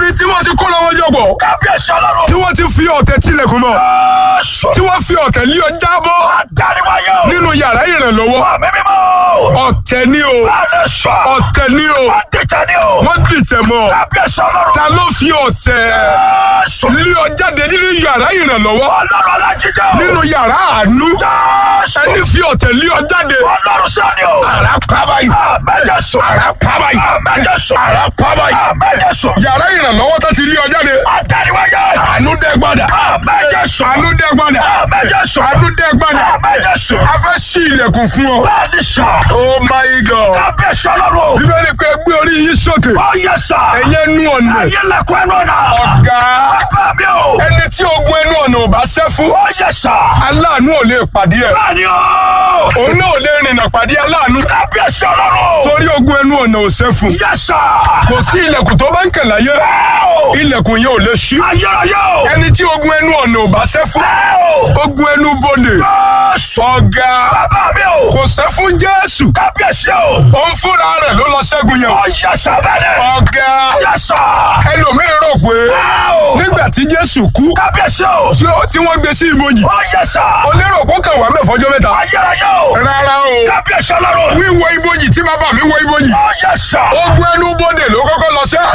níbi tí wọ́n ti kó lọ́wọ́ jọ̀bọ̀ kábíyèsí ọlọ́run. tí wọ́n ti fi ọ̀tẹ̀ tilẹ̀kùn mọ́ Jésù. tí wọ́n fi ọ̀tẹ̀ lé ọ jábọ́ Àdániwáyé o. nínú yàrá ìrànlọ́wọ́ Àmì mímọ́. ọ̀tẹ̀ ni o Báyọ̀ sọ. ọ̀tẹ̀ ni o Àdìtẹ̀ ni o. wọ́n dìtẹ̀ mọ́ Kábíyèsí ọlọ́run. ta ló fi ọ̀tẹ̀ Jésù. lé ọ jáde nínú yàrá ìrànlọ́wọ́ Ọlọ́run alájídé o. nínú yàrá àánú Jésù. ẹni fi ọ̀tẹ̀ lé ọ jáde Ọlọ́run sọ́ni o. àrà pábà yìí Àmẹ́jẹ̀sọ. àrà pábà yìí Àmẹ́jẹ̀sọ. àrà pábà yìí Àmẹ́jẹ̀sọ. yàrá ìrànlọ́wọ́ tó ti lé ọ jáde Àdániwáyé. àánú dẹ́ gbọ́dà Àmẹ́jẹ̀sọ. àánú dẹ́ gbọ́dà Àmẹ́jẹ̀sọ. àánú dẹ́ gbọ́dà Àmẹ́jẹ̀sọ. a fẹ́ ṣí ilẹ̀kùn fún ọ. Bẹ́ẹ̀ni sọ. oh my god Kábíyèsí ọlọ́run. bíbélì pé gbé orí yín sókè Ó yẹ sọ. ẹ̀yẹ nú ọ̀nà Ayé lẹ́kọ̀ọ́ ẹnu ọ̀nà. ọ̀gá Bàbá mi o. ẹni tí ogun ẹnu ọ̀nà ò bá ṣẹ́ fún Ó yẹ sọ. aláàánú ò lè pàdé ẹ̀ Bẹ́ẹ̀ni o. òun náà ò lè rìnnà pàdé aláàánú Kábíyèsí ọlọ́run. torí ogun ẹnu ọ̀nà ò ṣẹ́ fún Yẹ sọ. kò sí ilẹ̀kùn tó bá ń kẹ̀ láyé Ẹ́ẹ̀ o. ilẹ̀kùn yẹn ò lè ṣí Ayérayé o. ẹni tí ogun ẹnu ọ̀nà ò bá ṣẹ́ fún Ẹ́ẹ̀ o. ogun ẹnu bodè Jésù. ọ̀gá Bàbá mi o. kò ṣẹ́ fún jésù Kábíyèsí o. òun fúnra rẹ̀ ló lọ ṣẹ́gun yẹn Ó yẹ sọ bẹ́ẹ̀ ọ̀gá Yẹ sọ. ẹlòmíín rò pé Ẹ́ẹ̀ o. nígbà tí jésù kú Kábíyèsí o. tí ó- tí wọ́n gbé sí ibojì Ó yẹ sọ. ó lérò kó kàn wá mẹ́fọ́jọ́ mẹ́ta Ayérayé o. rárá o Kábíyèsí ọlọ́run. wíwọ ibojì tí bàbá mi wọ ibojì Ó yẹ sọ. ogun ẹnubodè ló kọ́kọ́ lọ sẹ́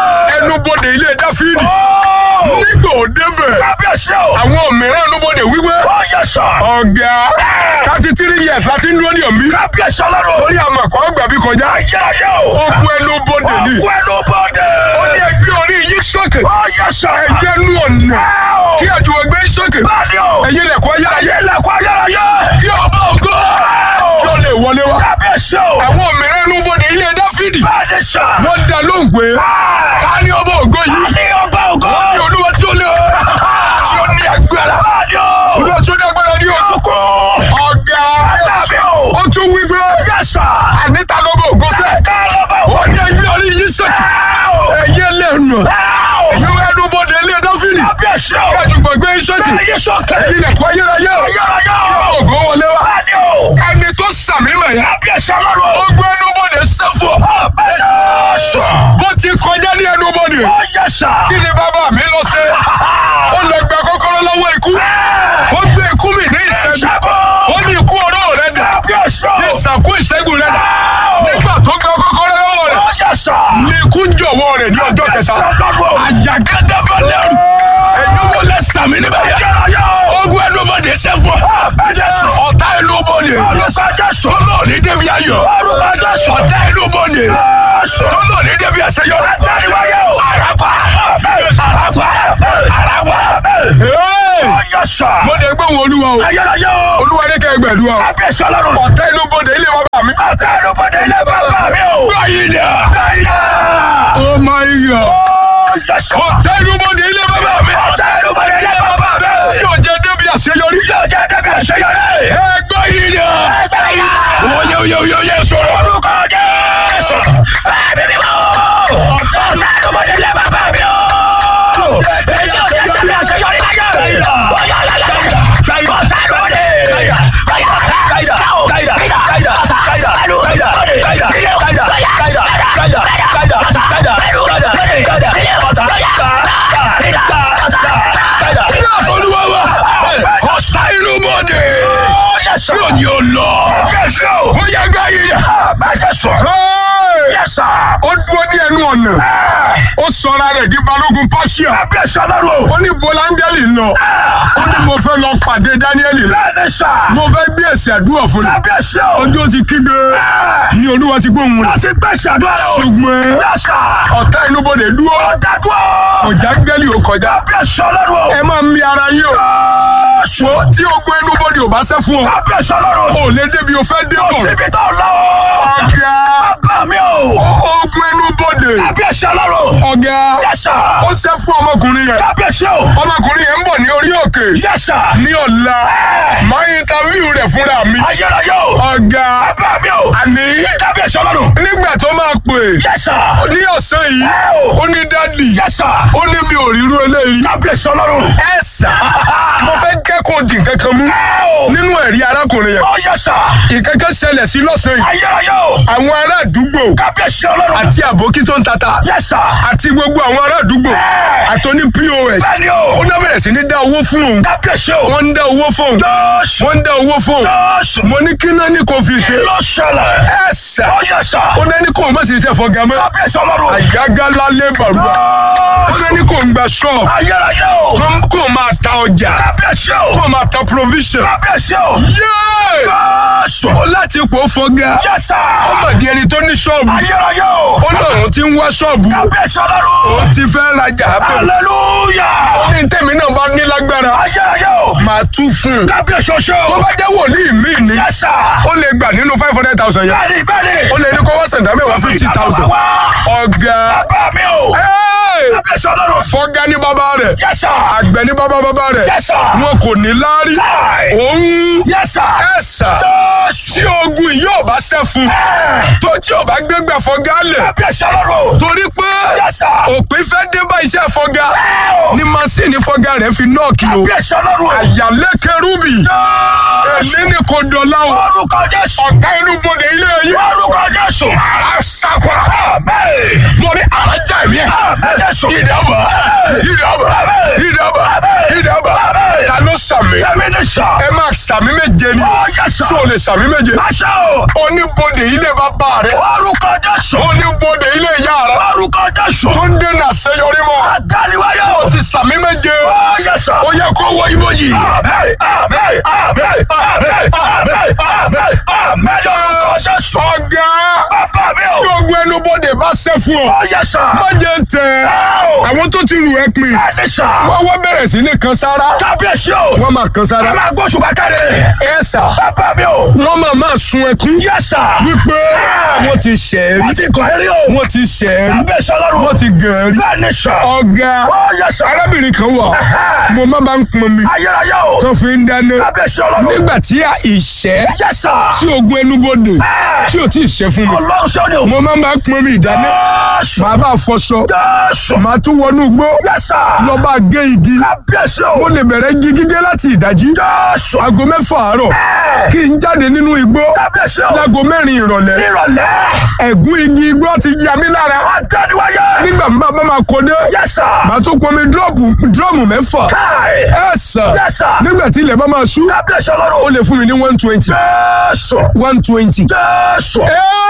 ẹnubodè ilé dáfídì Ó. nígbà ó débẹ̀ Kábíyèsí o. àwọn mìíràn ẹnubodè wípé Ó yẹ sọ. ọ̀gá thirty three years láti ń dúró ní ọ̀mí Kábíyèsí ọlọ́run. torí àmọ̀ kọ́ gbà bí kọjá Ayérayé o. ogun ẹnubodè ni Òkú ẹnu bọ́dẹ̀. ó ní ẹgbẹ́ orí yín sókè Ó yẹ sọ. ẹgbẹ́ nú ọ̀nà Ẹ́ẹ̀ o. kí àjùwẹ̀ gbé sókè Bẹ́ẹ̀ni o. ẹ̀yin lẹ̀kọ́ ayérayé Ayé lẹ́kọ̀ọ́ ayérayé. kí ọba ògo kí ó lè wọlé wá. Kábíyèsí o. àwọn mìíràn ẹnu bodè ilé dáfídì Bẹ́ẹ̀ni sọ. wọ́n dá lóhùn pé ká ní ọba ògo yìí Ní ọba ògo. ní olúwa tí ó lé tí ó ní agbára Bẹ́ẹ̀ni o. olúwa tí ó ní agbára ní o. Òkú. ọ̀gá Bẹ́ẹ̀ni o. ó tún wí pé Yẹ sọ. àníta lọ́ba ògo sẹ́ Ká lọ́ba ògo. ó ní ẹgbẹ́ orí yìí sókè Ẹ́ẹ̀ o. ẹ̀yẹ lẹ́nu Ẹ́ẹ̀ o. ẹ̀yẹ ẹnu bodè ilé dáfídì Kábíyèsí o. kí àjùgbọ̀n gbé sókè Ayé sókè. ẹ̀yin lẹ̀kọ́ ayérayé Ayérayé o. ògo wọlé wá Bẹ́ẹ̀ni o. ẹni tó sàmì mọ̀ yẹn Kábíyèsí ọlọ́run. ogun ẹnu bodè sẹ́fọ̀ Bẹ́ẹ̀ni sọ. bó ti kọjá ní ẹnu bodè Ó yẹ sọ. kí ni bàbá mi lọ ṣe ó lọ gba kọ́kọ́rọ́ lọ́wọ́ ikú ó gbé ikú mi ní ìṣẹ́gun Ṣẹ́gun. ó ní ikú ọ̀rọ̀ rẹ̀ dà Kábíyèsí o. ìsàkú ìṣẹ́gun rẹ̀ dà nígbà tó gba kọ́kọ́rọ́ lọ́wọ́ rẹ̀ Ó yẹ sọ. ní ikú ń jọ̀wọ́ rẹ̀ ní ọjọ́ kẹta àjàgádàbọ̀lẹ́rù ẹ̀yin wo lẹ sàmì níbẹ̀ yẹn Ayérayé o. ogun ẹnu bodè sẹ́fọ̀ ọ̀tá ẹnu bodè tó lọ ní débi ayọ̀ ọ̀tá ẹnu bodè tó lọ ní débi àṣeyọrí àràpá àràpá àràpá. mo dẹ̀ gbé wọn olúwa o olúwa ní kẹ́ gbẹ̀dúrà o ọ̀tá inú bodè ilé bàbá mi. báyìí dà oh my god ọ̀tá inú bodè ilé bàbá mi. tí o jẹ débi àṣeyọrí. ẹ gbọ́ yìí dà oyè oyè oyè oyè sọ̀rọ̀. Yes, olúwa wa ọ̀tá inú bodè tí o ní o lọ. ó yẹ gbọ́ yìí dà. Hey! ó dúró ní ẹnu ọ̀nà ó sọra rẹ̀ di balógun pàṣẹ. ó ní bọ́láńgẹ́lì lọ ó ní mo fẹ́ lọ pàdé dáníẹ́lì lọ mo fẹ́ gbé ẹ̀sẹ̀ àdúrà fún mi ojú ó ti kígbe ní olúwa ti gbóhùn rẹ̀ ṣùgbọ́n ọ̀tá inú bodè dúró ọ̀já gẹ́lì ó kọjá ẹ máa mi ara yín o wo tí ogun inú bodè ò bá ṣẹ́ fún ọ ò lè débi o fẹ́ dé bọ̀ ọ̀gá ogun inú bodè ọ̀gá ó ṣẹ́ fún ọmọkùnrin yẹn ọmọkùnrin yẹn ń bọ̀ ní orí òkè ní ọ̀la máa ń interview rẹ̀ fúnra mi ọ̀gá àní nígbà tó máa pè ní ọ̀sán yìí ó ní dádì ó ní mi ò ríru eléyìí ẹ sà mo fẹ́ kẹ́kọ̀ọ́ dì kankan mú o. nínú ẹ̀rí arákùnrin yẹn Ó yẹ sà. ìkẹ́kẹ́ ṣẹlẹ̀ sí lọ́sàn-án yìí Ayérayé o. àwọn ará àdúgbò Kábíyèsí ọlọ́run. àti àbókí tó ń tata Yẹ sà. àti gbogbo àwọn ará àdúgbò Ẹ̀. àtọ́ní pos Bẹ́ẹ̀ni ó o. náà bẹ̀rẹ̀ sí ní dá owó fún òun Kábíyèsí o. wọ́n ń dá owó fún òun Jésù. wọ́n ń dá owó fún òun Jésù. mo ní kí náà ní kò fi ṣe Ló ṣẹlẹ̀. ẹ sà Ó yẹ sà. ó náà ní kò má sì ṣe fọgá mọ́ Kábíyèsí ọlọ́run. àyágálá lébàrúwà ó náà ní kò ń gba ṣọ́ọ̀bù Ayérayé o. kó- kó máa ta ọjà Kábíyèsí o. kó máa ta provision Kábíyèsí o. yéé Jésù. ó láti pò fọgá Yẹ sà. ó mà di ẹni tó ní ṣọ́ọ̀bù Ayérayé o. ó náà òun ti ń wá ṣọ́ọ̀bù Kábíyèsí ọlọ́run. òun ti fẹ́ rajà abẹ́ Hallelujah. ní tèmi náà bá ní lágbára Ayérayé o. máa tú fún un Kábíyèsí oṣó. tó bá jẹ́ wòlíì míì ni Yẹ sà. ó lè gbà nínú five hundred thousand yẹn Bẹ́ẹ̀ni bẹ́ẹ̀ni. ó lè ní kó wá sàǹdà mẹ́wàá fifty thousand ọ̀gá Bàbá mi o. ẹ́ẹ̀, Kábíyèsí ọlọ́run. fọ́gá ní bàbá rẹ̀ Yẹ sà. àgbẹ̀ ní bàbá bàbá rẹ̀ Yes, sir. wọn kò ní láárí Káì. òun Yẹ sà. ẹ̀sà Jésù. tí ogun yìí ò bá ṣẹ́ fún tó tí ò bá gbégbá fọ́gá lẹ̀ Kábíyèsí ọlọ́run. torí pé Yes, sir. òpin fẹ́ dé bá iṣẹ́ fọ́gá Ẹ o. ní masíìnì fọ́gá rẹ̀ fi nọ́ọ̀kì o Kábíyèsí ọlọ́run. àyàlẹ́ kẹrúbì Jésù. èmi ní kò dọ̀la o Orúkọ Jésù. ọ̀tá inú bodè ilé yìí Orúkọ Jésù. ara sakwa Àmín. mo ní arajà mi ẹ̀ Àmín Jésù. ìdàbà ìdàbà ìdàbà ìdàbà ta ló sàmì Èmi ní sà. ẹ máa sàmì méje ni Ó yẹ sà. ṣé o lè sàmì méje Àṣẹ o. oníbodè ilé bàbá rẹ Orúkọ Jésù. oníbodè ilé ìyá rẹ Orúkọ Jésù. tó ń dènà àṣeyọrí mọ́ Àdániwáyé o. o ti sàmì méje Ó yẹ sà. ó yẹ kó wọ ibojì. Àmín. Àmín. Àmín. Àmín. Àmín. Àmín. Àmín. Lórúkọ Jésù. ọ̀gá Bàbá mi tí o. ogun ẹnubodè bá ṣẹ́ fún ọ Ó yẹ sà. má jẹ́ tẹ Ó. àwọn tó ti rù ẹ́ pin Ẹni sà. wọ́n wá bẹ̀rẹ̀ sí ní kan sára Kábíyèsí o. wọ́n máa kan sára Ẹ máa gbóṣù bá kárí. ẹ sà Bàbá mi o. wọ́n máa máa sun ẹkún Yẹ sà. wípé wọ́n ti ṣẹ̀ ẹ́ rí Wọ́n ti kọ̀ ẹ́ rí o. wọ́n ti ṣẹ̀ ẹ́ rí Kábíyèsí ọlọ́run. wọ́n ti gàn ẹ́ rí Bẹ́ẹ̀ni sà. ọ̀gá Ó yẹ sà. arábìnrin kan wà mo má bá ń pọn mi Ayérayé o. tó fi ń dáná Kábíyèsí ọlọ́run. nígbà tí a ìṣẹ́ Yẹ sà. tí ogun ẹnubodè tí ò tí ì ṣẹ́ fún mi Ọlọ́run ṣe ni o. mo má bá pọn mi ìdáná Jésù. màá bá fọṣọ Jésù. màá tún wọnú igbó Yẹ sà. lọ bá gé igi Kábíyèsí mo o. lè bẹ̀rẹ̀ igi gígé láti ìdájí Jésù. aago mẹ́fà àárọ̀ kí n jáde nínú igbó Kábíyèsí o. láago mẹ́rin ìrọ̀lẹ́ Ìrọ̀lẹ́. ẹ̀gún igi igbó ti ya mí lára Àdániwáyé. nígbà tí bàbá máa kọ dé Yẹ sà. màá tún pọnmi dírọ́ọ̀mù dírọ́ọ̀mù mẹ́fà Káì. ẹ sà Yes, sir. nígbà tí ilẹ̀ bá máa ṣú Kábíyèsí ó ọlọ́run. lè fún mi ní one twenty Jésù. one twenty. Jésù.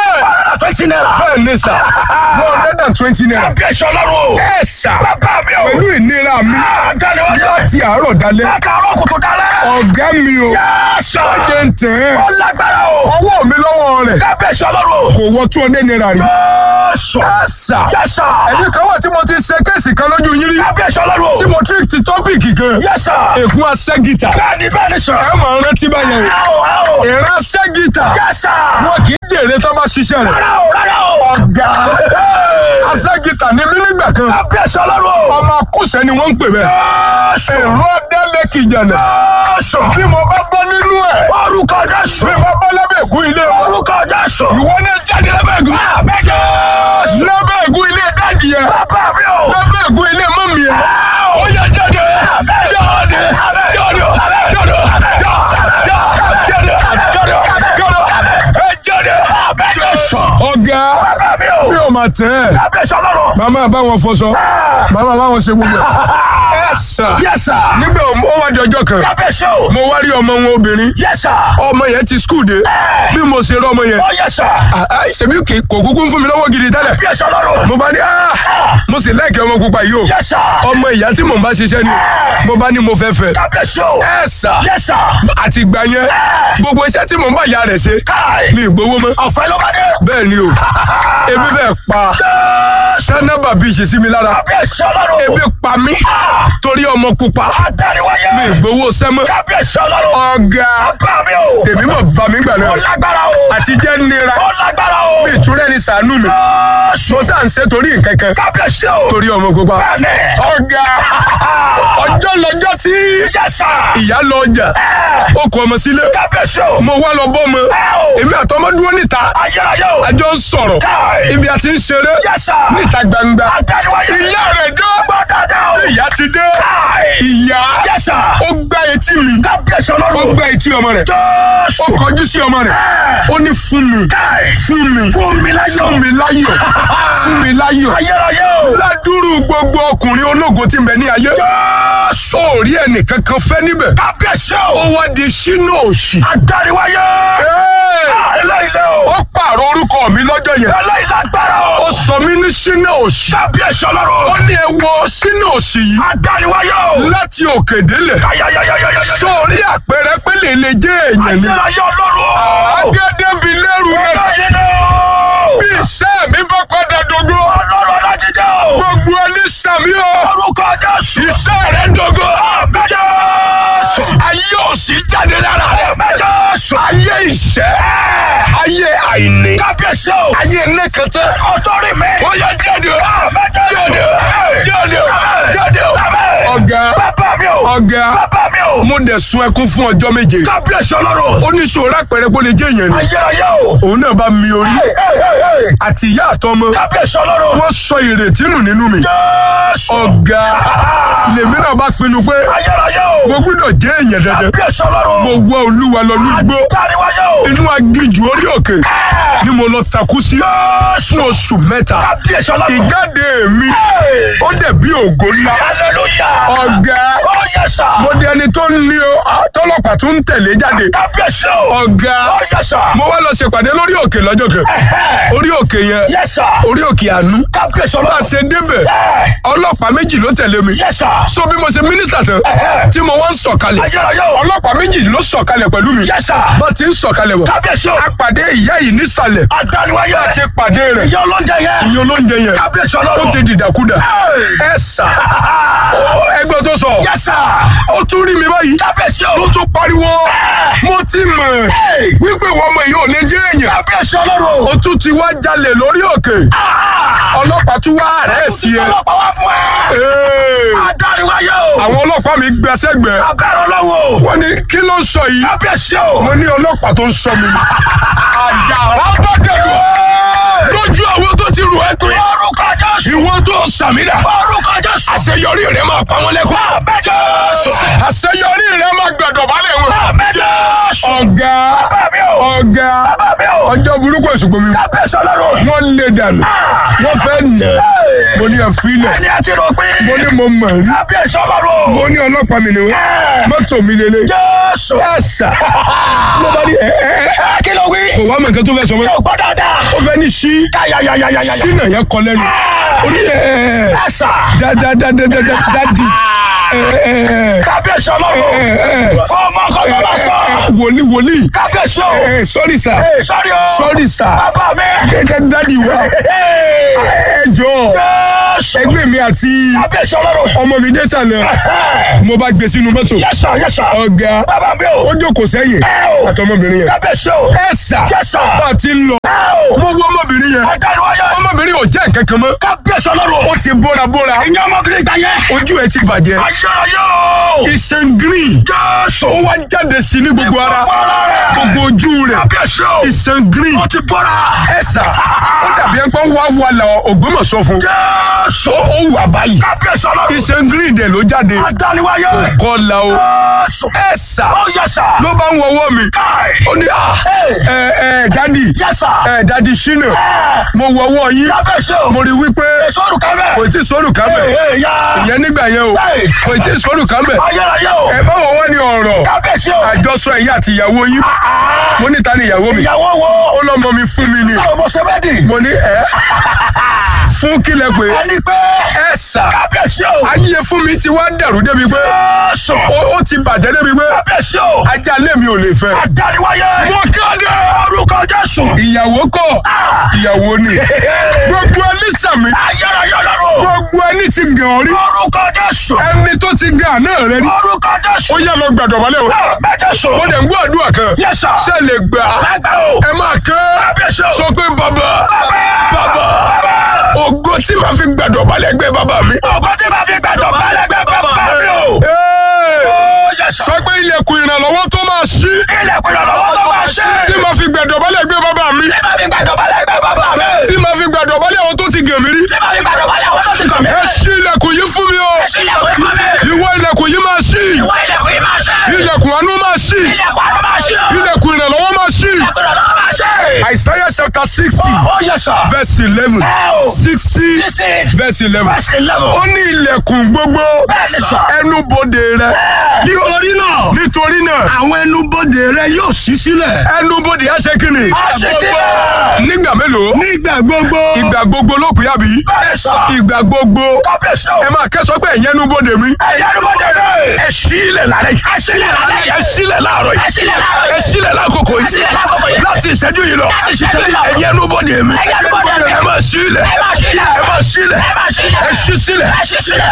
Twenty naira. bẹ́ẹ̀ ni sà one hundred and twenty naira. Kábíyèsí ọlọ́run. ẹ sà Bàbá mi o. pẹ̀lú ìnira mi Àdániwáyé. láti àárọ̀ dalẹ́ Lákàárọ̀ kùtù dálẹ̀. ọ̀gá mi o Yẹ́sà. jẹ́ ń tẹ̀ ẹ́ Ó lágbára o. ọwọ́ mi lọ́wọ́ rẹ̀ Kábíyèsí ọlọ́run. kò wọ two hundred naira rí. Jésù. ẹ sà Yẹ́sà. ẹ̀yin kan wà tí mo ti ṣe kéèsì kan lójú yín rí Kábíyèsí tí ọlọ́run. mo trick ti tọ́pìkì kan Yẹ́sà. ègún aṣẹ́gìtà Bẹ́ẹ̀ni bẹ́ẹ̀ni sọ. ẹ máa rántí báyẹn o Ẹ o ẹ o. ìran aṣẹ́gìtà Yẹ́sà. wọn kì í jèrè tó bá ṣiṣẹ́ rẹ̀ Rárá o rárá o. ọ̀gá Hey. aṣẹ́gìtà ní mí nígbà kan Kábíyèsí ọlọ́run. ọmọ akúṣẹ́ ni wọ́n ń pè bẹ́ẹ̀ Jésù. èrò ọ̀dẹ́lẹ̀kì jẹ̀nẹ̀ Jésù. bí mo bá bọ́ nínú ẹ̀ Orúkọ Jésù. bí mo bọ́ lábẹ́ ègún ilé wọn Orúkọ Jésù. ìwọ náà jáde lábẹ́ ègún Àmín Jésù. lábẹ́ ègún ilé dáàdì yẹn Bàbá mi o. lábẹ́ ègún ilé mọ́mì yẹn ó yá jáde jáde jáde jáde jáde jáde jáde jáde ẹ jáde. ọ̀gá Bàbá mi o. mi ò mà tẹ́ ẹ̀ Kábíyèsí ọlọ́run. màmá bá wọn fọṣọ màmá bá wọn ṣe gbogbo ẹ̀. ẹ sà Yẹ́sà. nígbà ó wá di ọjọ́ kan Kábíyèsí o. mo wá rí ọmọ wọn obìnrin Yẹ́sà. ọmọ yẹn ti skul dé bí mo ṣe rí ọmọ yẹn Ó yẹ́sà. ah, ah, ṣebí kì- kò kúkú ń fún mi lọ́wọ́ gidi tẹ́lẹ̀ Kábíyèsí ọlọ́run. mo bá ní ah, mo sì láìkẹ́ ọmọ pupa yìí o Yẹ́sà. ọmọ ìyá tí mò ń bá ṣiṣẹ́ ni mo bá ní mo fẹ́ fẹ́ Kábíyèsí o. ẹ sà Yẹ́sà. àti ìgbà yẹn gbogbo iṣẹ́ tí mò ń bá ìyá rẹ̀ ṣe Káì. mi ì gbowó mọ́ Ọ̀fẹ́ ló bá dé. bẹ́ẹ̀ ni o ebi bẹ́ẹ̀ pa sánábà bíi ṣe sí mi lára Kábíyèsí ọlọ́run. ebi pa mí torí ọmọ pupa Adániwáyé. mi ì gbowó sẹ́mọ́ Kábíyèsí ọlọ́run. ọ̀gá Bàbá mi o. tèmi mọ̀ bá mi gbà Ó náà lágbára o. àti jẹ́ nira Ó lágbára o. mi ìtúrẹ́ ni sànú mi Jésù. mo sá ń ṣe torí nkankan Kábíyèsí o. torí ọmọ pupa Bẹ́ẹ̀ni. ọ̀gá ọjọ́ lọ́jọ́ tí Yẹ́sà. ìyá lọ ọjà ó kọ ọmọ sílé Kábíyèsí o. mo wá lọ bọ́ ọmọ Ẹ o. èmi àtọmọ dúró níta Ayérayé o. àjọ ń sọ̀rọ̀ Káì. ibi a ti ń ṣeré Yẹ́sà. níta gbangba Adániwáyé. ìyá rẹ̀ dé Gbọ́ dáadáa o. ìyá ti dé Káì. ìyá Yes, sir. ó gbá etí mi Kábíyèsí ó ọlọ́run. gbá etí ọmọ rẹ̀ ó Jésù. kọjú sí ọmọ rẹ̀ ó ní fún mi Káì. fún mi Fún mi láyọ̀. fún mi láyọ̀ fún mi láyọ̀ Ayérayé o. ládùúrú gbogbo ọkùnrin ológo tí ń bẹ ní ayé Jésù. ó rí ẹnìkan kan fẹ́ níbẹ̀ Kábíyèsí ó o. wá di sínú òṣì Adáríwáyé. Hey! Eléyìí o. ó pààrọ̀ orúkọ mi lọ́jọ́ yẹn Eléyìí lágbára ó o. sọ mí ní sínú òṣì Kábíyèsí ó ọlọ́run. ní ẹ wọ sínú òṣì yìí Adáríwáyé o. láti òkè délẹ̀ Ayayayayayaya. sórí àpẹẹrẹ pé lè lè jẹ́ èèyàn ni Ayérayé ọlọ́run o. agẹ́dẹ́bi lẹ́rù rẹ̀ Eléyìí ni o. bí iṣẹ́ mi bá padà dógó Ọlọ́run Ọlájídé o. gbogbo ẹni sàmí o Orúkọ Jésù. iṣẹ́ rẹ̀ dógó Àmín Jésù. ayé òṣì jáde lára rẹ̀ Àmín Jésù. ayé ìṣẹ́ ayé àìní Kábíyèsí o. ayé nẹ́kẹtẹ́ Ọ̀tọ́rì mi. ó yẹ jáde o Àmín Jésù. jáde o jáde o Àmín. jáde o Àmín. ọ̀gá Bàbá mi o. ọ̀gá Bàbá mi o. mo dẹ̀ sun ẹkún fún ọjọ́ méje Kábíyèsí ọlọ́run. ó ní sòrò àpẹẹrẹ pé ó lè jẹ́ èèyàn ni Ayérayé o. òun náà bá mi orí Hey, hey, hey, hey. àti ìyá àtọmọ Kábíyèsí ọlọ́run. wọ́n sọ ìrètí nù nínú mi Jésù. ọ̀gá lèmi náà bá pinnu pé Ayérayé mo o. gbọ́dọ̀ jẹ́ èèyàn dandan Kábíyèsí ọlọ́run. mo wá olúwa lọ nígbó Dáríwáyé o. inú agíjù orí òkè ni mo lọ takú sí Jésù. fún oṣù mẹ́ta Kábíyèsí ọlọ́run. ìjáde mi Hey. ó dẹ̀ bí ògo ńlá Hallelujah. ọ̀gá Ó yẹ sà. mo di ẹni tó ń ní o tọ́lọ́pàá tó ń tẹ̀lé jáde Kábíyèsí o. ọ̀gá Ó yẹ sà. mo wá lọ ṣèpàdé lórí òkè lọ́jọ́ kan orí òkè yẹn Yẹ sà. orí òkè àánú Kábíyèsí bá a ọlọ́run. ṣe débẹ̀ Ẹ. ọlọ́pàá méjì ló tẹ̀lé mi Yẹ sà. so bí mo ṣe mínísítà tán Ẹ̀hẹ́. tí mo wá ń sọ̀kalẹ̀ Ayérayé o. ọlọ́pàá méjì ló sọ̀kalẹ̀ pẹ̀lú mi Yẹ sà. bá ti ń sọ̀kalẹ̀ bọ̀ Kábíyèsí o. a pàdé ìyá yìí nísàlẹ̀ Adáríwáyé. ti pàdé rẹ̀ Ìyá ọlọ́njẹ yẹn. ìyẹn olóúnjẹ yẹn Kábíyèsí ó ọlọ́run. ti dìdàkudà ẹ sà ẹgbẹ́ tó sọ Yẹ sà. ó tún rí mi báyìí Kábíyèsí o. ló tún pariwo mo ti mọ̀ Hey. wípé ìwọ ọmọ yìí ò ní jẹ́ èèyàn Kábíyèsí ọlọ́run. ó tún ti wá jalè lórí òkè ọlọ́pàá tún wá rẹ̀ sí ẹ Ọlọ́pàá wá fún ẹ. Ee. Adáríwáyé o. àwọn ọlọ́pàá mi gbẹsẹ́gbẹ́ Abẹ́rẹ́ ọlọ́run o. wọ́n ní kí ló ń sọ yìí Kábíyèsí o. mo ní ọlọ́pàá tó ń sọ mi ni àjàrà tó dẹ̀rù lójú àwọn tó ti rù ẹ́ pé Orúkọ Jésù. ìwọ tó sàmìlà Orúkọ Jésù. àṣeyọrí rẹ máa pa wọn lẹ́kọ̀ọ́ Àmín Jésù. àṣeyọrí rẹ máa gbẹ̀dọ̀ balẹ̀ wọn. Àmín Jésù. ọ̀gá Bàbá mi o. ọ̀gá Bàbá mi o. ọjọ́ burúkú èsùgbọ́n mi Kábíyèsí ọlọ́run. wọ́n lé dànù wọ́n fẹ́ nà mo ní ẹ̀fílẹ̀ Ẹni àti rò pé. mo ní mo mọ̀ rí Kábíyèsí ọlọ́run. mo ní ọlọ́pàá mi ni wọ́n mọ́tò mi lélẹ̀ Jésù. ẹ̀sà ló bá ní ẹ̀ ẹ̀ ẹ̀ Ẹ kí ló wí? kò wá mọ̀ nǹkan tó fẹ́ sọ mọ́ Yóò gbọ́ dáadáa. ó fẹ́ ní sí Yáyáyáyáyáyá. sínà yẹn kọ lẹ́nu ó ní ẹ̀ ẹ̀ Ẹ sà. dádádádádádádì ẹ̀ ẹ̀ Kábíyèsí ọlọ́run. ẹ̀ ẹ̀ Kọ́ ọmọ kan tó bá sọ. wòlíì wòlíì Kábíyèsí o. ẹ̀ sọ́rí sà Ee, sọ́rí o. sọ́rí sà Bàbá mi. dádádádì wa Ee. ẹ jọ Jésù. ẹgbẹ́ mi àti Kábíyèsí ọlọ́run. ọmọ mi dé sàlẹ̀ Ẹ. mo bá gbé sínú mọ́tò Yes sir, yes sir. ọ̀gá Bàbá mi o. ó jókòó sẹ́yìn Ẹ o. àtọmọbìnrin yẹn Kábíyèsí o. ẹ sà Yes sir. bá a ti ń lọ Ẹ o. mo wọ ọmọbìnrin yẹn Adáríwáyé. ọmọbìnrin ò jẹ́ nǹkan kan mọ́ Kábíyèsí ọlọ́run. ó ti bóra bóra Ìyá ọmọbìnrin gbà yẹn. ojú ẹ ti bàjẹ́ Ayérayé o. iṣan green Jésù. ó wá jáde sí ní gbogbo ara Bọ́lá rẹ̀. gbogbo ojú rẹ̀ Kábíyèsí o. iṣan green Ó ti bọ́ra. ẹ sà ó dàbí ẹ pé wá wà lọ Ògbómọ̀ṣọ́ fún Jésù. ó wà báyìí Kábíyèsí ọlọ́run. iṣan green dẹ̀ ló jáde Adáríwáyé. kọ́la o Jésù. ẹ sà Ó yẹ sà. ló bá ń wọwọ́ mi Káì. ó ní à ẹ ẹ dádì Yẹ sà. ẹ dádì ṣínà Ẹ. mo wọwọ́ yín Kábíyèsí o. mo rí wípé Sọ́rù kábẹ̀. kò tí sọ́rù kámẹ́ Ee, ya. ìyẹn nígbà yẹn o Bẹ́ẹ̀. kò tí sọ́rù kámẹ́ Ayérayé o. ẹ bá wọ́n wọ́n ní ọ̀rọ̀ Kábíyèsí o. àjọsọ ẹ̀yà àti ìyàwó yín mo ní ta ni ìyàwó mi Ìyàwó wo? ó lọ́mọ mi fún mi ni Báwo mo ṣe bẹ́ẹ̀ dì? mo ní ẹ fún kílẹ̀ pé Ẹni pé. ẹ sà Kábíyèsí o. ayé fún mi ti wá dẹ̀rù débi pé Jésù. ó ó ti bàjẹ́ débi pé Kábíyèsí o. ajá lé mi ò lè fẹ́ Adáríwáyé. mo kéde Orúkọ Jésù. ìyàwó kọ́ ìyàwó ni gbogbo ẹni sàmì Ayérayé ọlọ́run. gbogbo ẹni ti gàn ọ́ rí Orúkọ Jésù. ẹni tó ti gàn náà rẹ rí Orúkọ Jésù. ó yá lọ gbàdọ̀ balẹ̀ o Bẹ́ẹ̀ Jésù. ó dẹ̀ ń gbọ́ àdúrà kan Yes, sir. ṣe lè gbà á Lágbà o. ẹ máa kán Kábíyèsí o. sọ pé bàbá bàbá ògo tí màá fi gbàdọ̀ balẹ̀ gbé bàbá mi. Ọkọ tí màá fi gbàdọ̀ balẹ̀ gbẹ bàbá mi o. Ee, Ó yẹ sọ. sọ pé ilẹ̀kùn ìrànlọ́wọ́ tó máa ṣí Ilẹ̀kùn ìrànlọ́wọ́ tó máa ṣe. tí màá fi gbàdọ̀ balẹ̀ gbé bàbá mi Tí màá fi gbàdọ̀ balẹ̀ gbẹ bàbá mi. tí màá fi gbàdọ̀ balẹ̀ àwọn tó ti gàn mí rí Tí màá fi gbàdọ̀ balẹ̀ àwọn tó ti kàn mí. ẹ ṣí ilẹ̀kùn yìí fún mi o sílẹ̀kùn ikú mi. ìwọ ilẹ̀kùn yìí máa ṣí ìwọ ilẹ̀kùn yìí máa ṣe. ilẹ̀kùn àánú máa ṣí ilẹ̀kùn àánú máa ṣe. ilẹ̀kùn ìrànlọ́wọ́ máa ṣí. ilẹ̀kùn ìrànlọ́wọ́ máa ṣe. Isaiah chapter sixty ó yẹ sọ. verse eleven Ẹ o. sixty sixteen verse eleven verse eleven. ó ní ilẹ̀kùn gbogbo Bẹ́ẹ̀ni sọ. ẹnubodè rẹ nítorí náà nítorí náà àwọn ẹnubodè rẹ yóò ṣí sílẹ̀ ẹnubodè á ṣe kíni a ṣe sílẹ̀. nígbà mélòó nígbà gbogbo ìgbà gbogbo ló pè àbí bẹ́ẹ̀ni sọ. ìgbà gbogbo kábíyèsí o. ẹ máa kẹ́sọ́ pé ẹ̀yẹ́ ẹnubodè mi ẹ̀yà ló bọ́ dé. ẹ sílẹ̀ lálẹ́ yìí ẹ sílẹ̀ lálẹ́ yìí. ẹ sílẹ̀ láàárọ̀ yìí ẹ sílẹ̀ láàárọ̀ yìí. ẹ sílẹ̀ lákòókò Ẹ sílẹ̀ lákòókò yìí yìí. láti ìṣẹ́jú yìí lọ Láti ìṣẹ́jú yìí lọ. ẹ̀yẹ́ ẹnubodè mi Ẹ̀yẹ́ ẹnubodè mi. ẹ máa sílẹ̀ ẹ máa sílẹ̀. ẹ máa sílẹ̀ ẹ máa sílẹ̀. ẹ ṣí sílẹ̀ ẹ ṣí sílẹ̀.